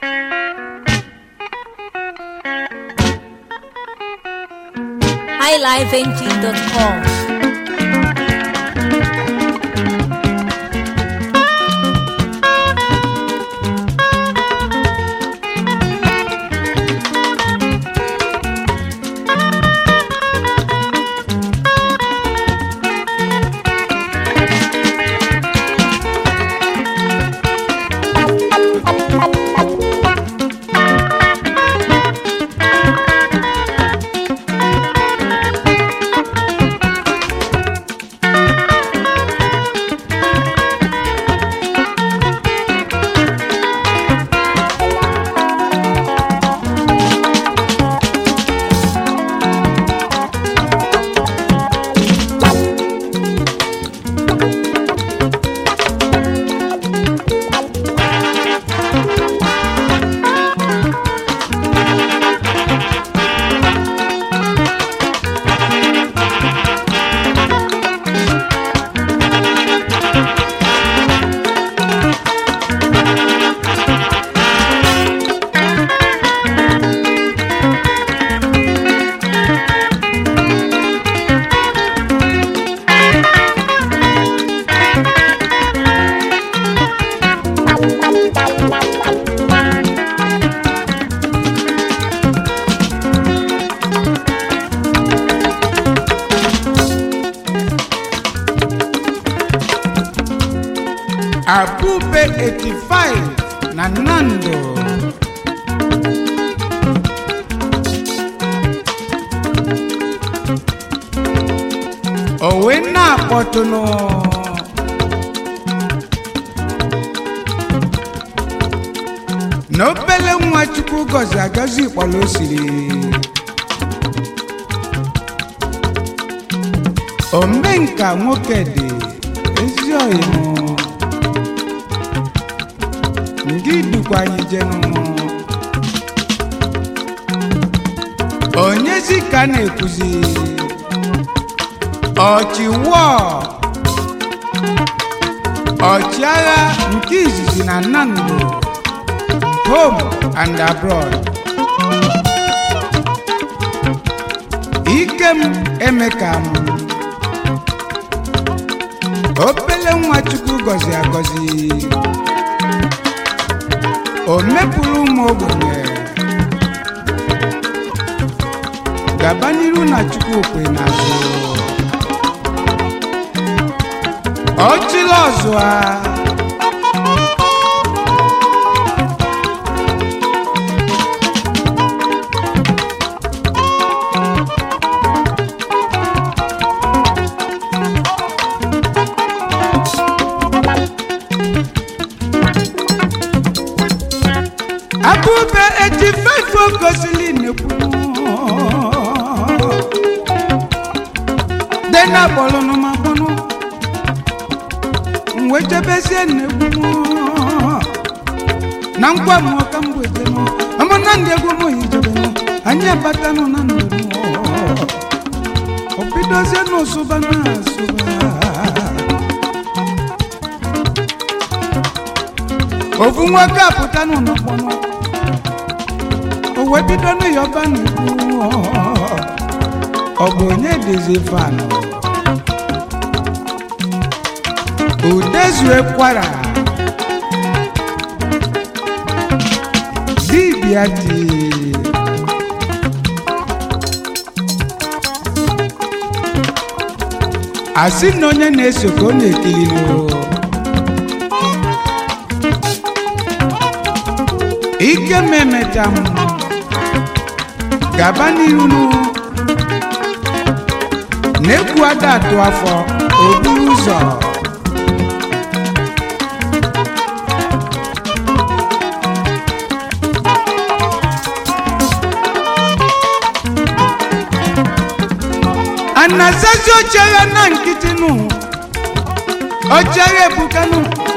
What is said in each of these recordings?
highlifeng.com. Abube 85 na Nando owe na-akpọtụnụ na obele nwa chukwu gọzi agọzi kpọrọ o siri omenka nwoke dị ezi ọyịmụ ndị dukwa anyị jenụ onyezi ka na-ekwuzi ọchịwọ ọchịagha nke izizi na nnamdị home and abroad ikem emeka m obele nwa chukwu gọzi agọzi o mepụrụ ụmụ ogbenye gaba n'iru na chukwu okwe n'azụ ọchịla ọzụa abụbe eji fefe gosili nekwu dena kpọlụnụ ma kpọnụ mgbe chebezie nnegwu na nkwa m ọka mgbejenụ ama na ndị egwu m hijebenụ anyị abatanụ na ndụ ọ bidozie n'ụsụba na asụba ofu nwoke apụta n'ụlọ mkpọnụ o wee bido n'ịyọba n'ikwu ọ bụ onye dịzi fanụ udezue kwara dibịa dị asị na onye na-eso ka ọ na-ekilinu ike m emecha m gaba n'iru na-ekwu ada atụ afọ oburu ụzọ anasazi ochere na nkịtị nụ ochere ebukanụ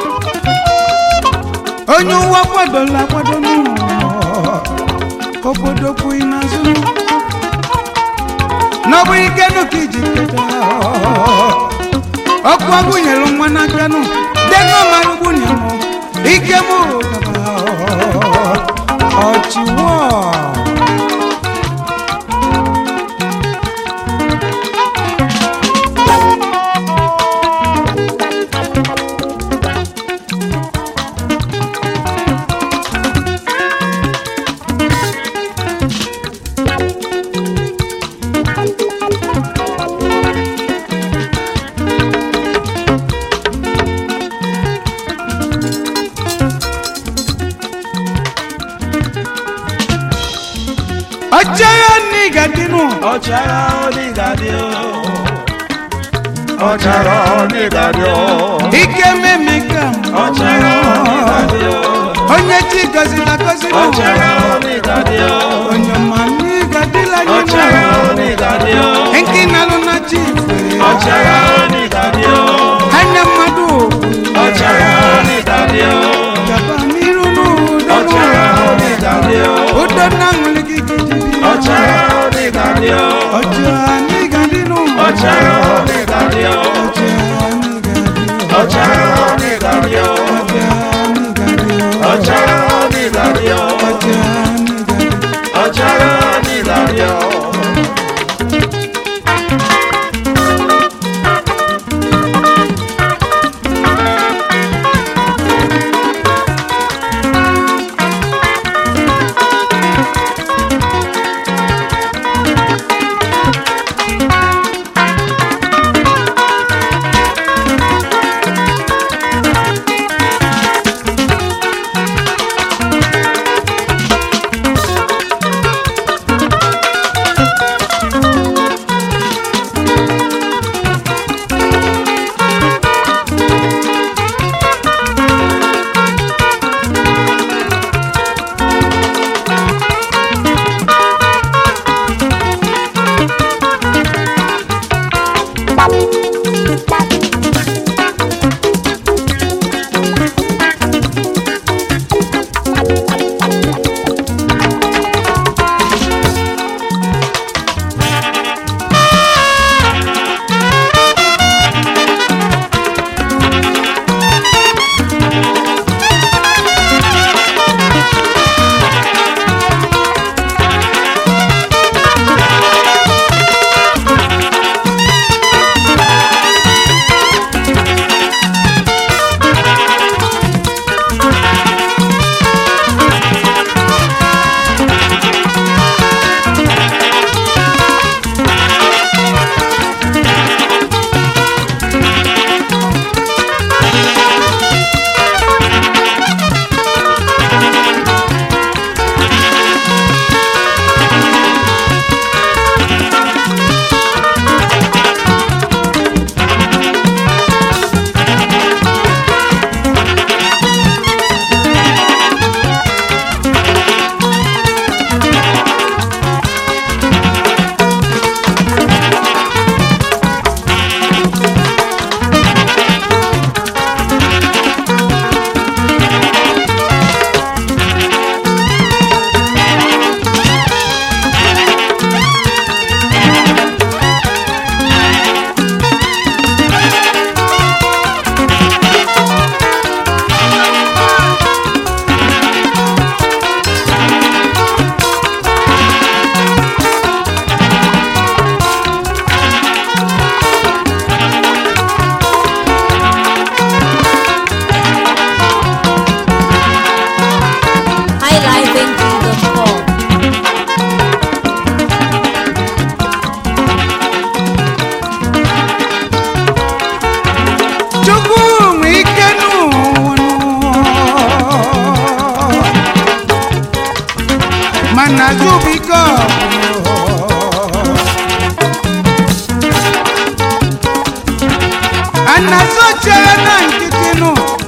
onye ụwa kwadola akwado n'ụlọ obodo kwughị n'azụ n'ọbụ ike nụ ka iji keta ọkụ agụnyere nwa n'aka nụ denụ mara gbunye m ike m gaba ọchagha n'iga dịnụ ọchara onígàdí o ọchara onígàdí o ike memeka ọchara onígàdí o onye chi gọziri agọzi ọchara onígàdí o onye ma n'iga dịla ọchara nyinụ onígàdí o nke nalụ na chi ife ọchara onígàdí o anya mmadụ ọchara onígàdí o gaba n'iru n'udo ọchara onígàdí o udo na nwere gị gidi ọchara onígàdí o ọcha n'iga dịnụ ọchara onígàdí o ọchara onígàdí o ọchara onígàdí o ọchara onígàdí o. highlifeng.com. chukwu nwe ike n'ụwa mana zubiko anazochere na nkịtị nụ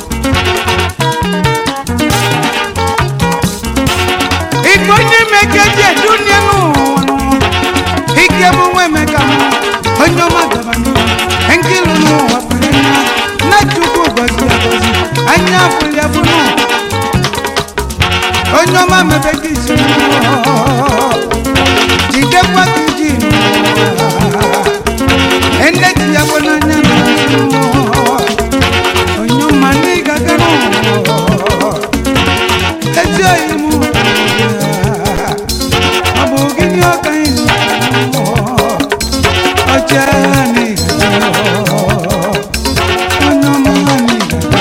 ike onye mekeji edunie n'ụwa ike bụ nwa emeka m onye ọma gaba n'ihu nkịlụ n'ụwa pere nna na chukwu gọzi agọzi anya afụli afụnụ onye ọma mebe gị isi jidekwa gị ji ende ji ya bụ n'anya na onye ọma n'ịgaga n'ụwa ezi oyi mụ ọ bụ gịnị ọka anyị ọcha n'ịgaga onye ọma n'ịgaga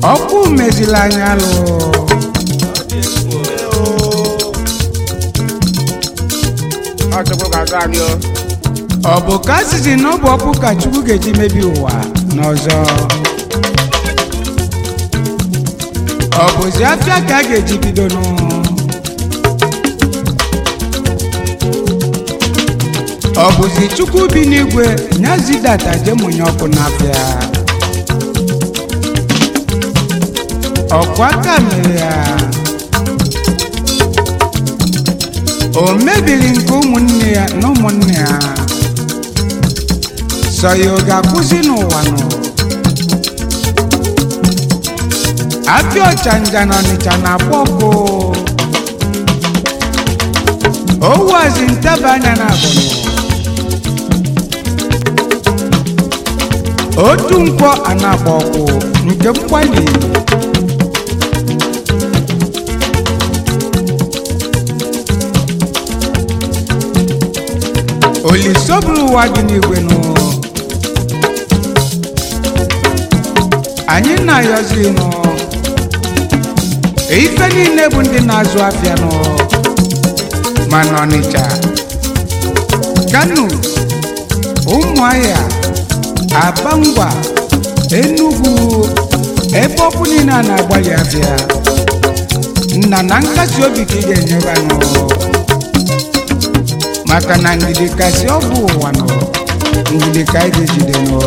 ọkụ meziri anya alụ Ọchukwu ga-azụ anyị o. ọ bụ ka a sịzi na ọ bụ ọkụ ka chukwu ga-eji mebi ụwa n'ọzọ ọ bụzi afịa ka a ga-eji bido nụ ọ bụzi chukwu bi n'igwe nyazidata jemụnye ọkụ n'afịa ọkwa aka mere ya o mebiri nke ụmụnne ya na ụmụnne ya sọ ya ọ ga-akwụsị n'ụwa nọ afịa ọchanja na ọnịcha na-akpọ ọkụ owazi ntaba anya na abụnụ otu nkwọ a na-agba ọkụ nke mgbali olisoburu ụwa dị n'igwe nụ anyị na-ayọzi nụ ife niile bụ ndị na-azụ afịa nụ ma n'ọnịcha kano ụmụahịa aba ngwa enugwu ebe ọkụ niile a na-agbalị afịa nna na nkasi obi ka ị ga-enyeba nụ maka na ndidi kasị ọ bụ ụwa nọ ndidi ka anyị ga-ejide nọ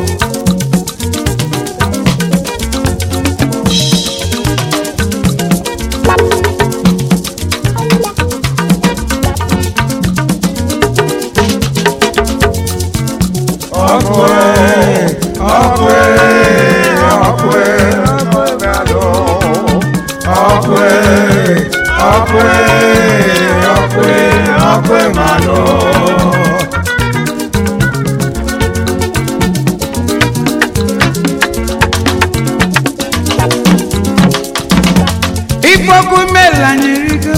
Ọkụ e, ọkụ e, ọkụ e, ọkụ e ga-alụ. Ọkụ e, ọkụ e, ọkụ e, ọkụ e ga-alụ. ikpoku mela nyerigo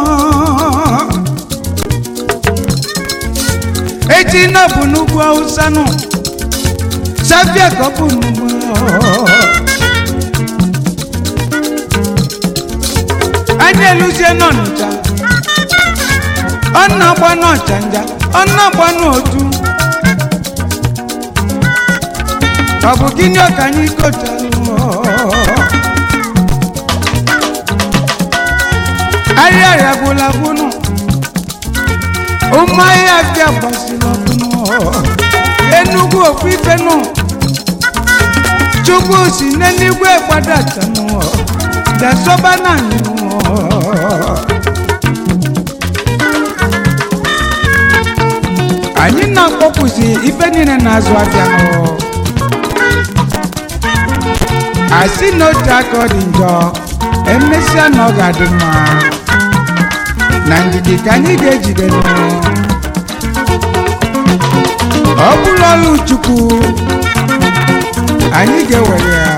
echi na bụ n'ugwu awụsa nụ sabia ka ọ bụ n'ugwu anyị eluzie n'ọnịcha ọ na-agba n'ọchanja ọ na-agba n'otu ọ bụ gịnị ka anyị kotalụ ahịa ya gwụla gwụnụ ụmụ ahịa bịa gbasiri ọkụnụ enugwu ofu ife nụ chukwu si n'eluigwe gbadatanụ dasọba na anyị nụ anyị na-akpọpụzi ife niile na-azụ afịa nụ asị na otu aka ọ dị njọ emesịa na ọ ga-adị mma na ndidi ka anyị ga-ejide nụ ọ bụrụ ọlụ chukwu anyị ga-ewere ya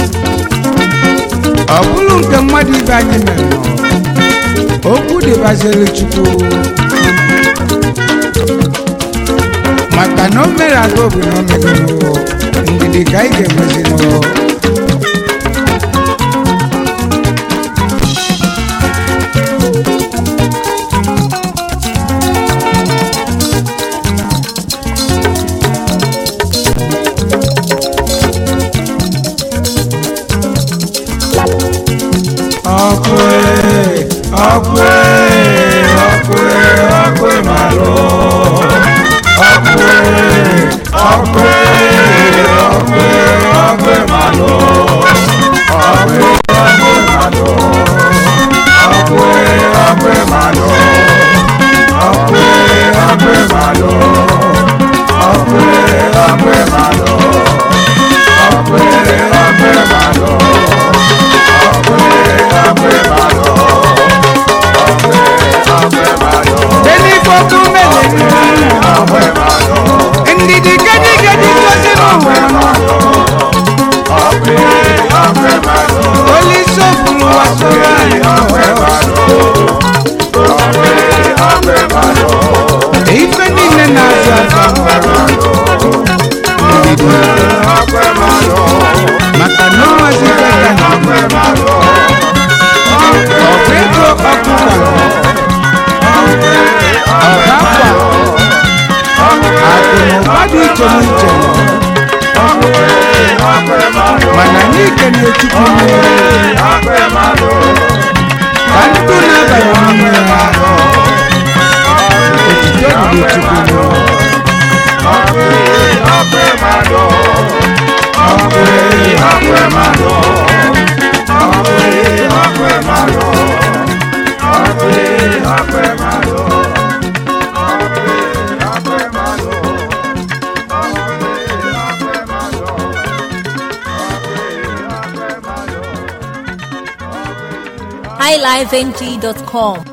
ọ bụrụ nke mmadụ ibe anyị mere nọ okwu dịbaziri chukwu maka na o mere aga obi na o megoro ndidi ka anyị ga-emezi nụ ọkụ e ọkụ e ọkụ e ọkụ e malụ ọkụ e ọkụ e anyị kene chukwu ka ndụ na-abalị n'ime ya otuto dịrị chukwu highlifeng.com